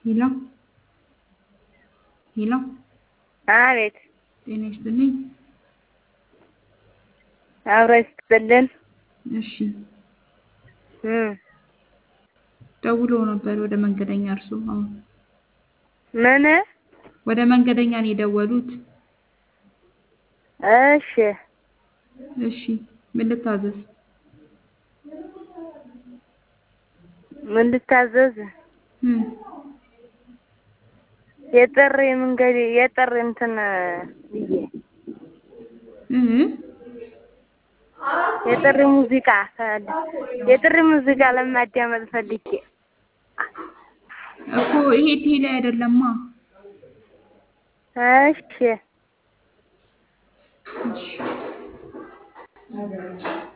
ሄሎ ሄሎ አቤት ጤና ይስጥልኝ። አብሮ ይስጥልን። እሺ እም ደውሎ ነበር ወደ መንገደኛ እርሱ አሁን ምን? ወደ መንገደኛ ነው የደወሉት። እሺ እሺ ምን ልታዘዝ? ምን ልታዘዝ? እም የጥሪ መንገድ የጥሪ እንትን ብዬ እህ የጥሪ ሙዚቃ ፈል የጥሪ ሙዚቃ ለማዳመጥ ፈልጌ እኮ ይሄ ቴሌ አይደለማ። እሺ እሺ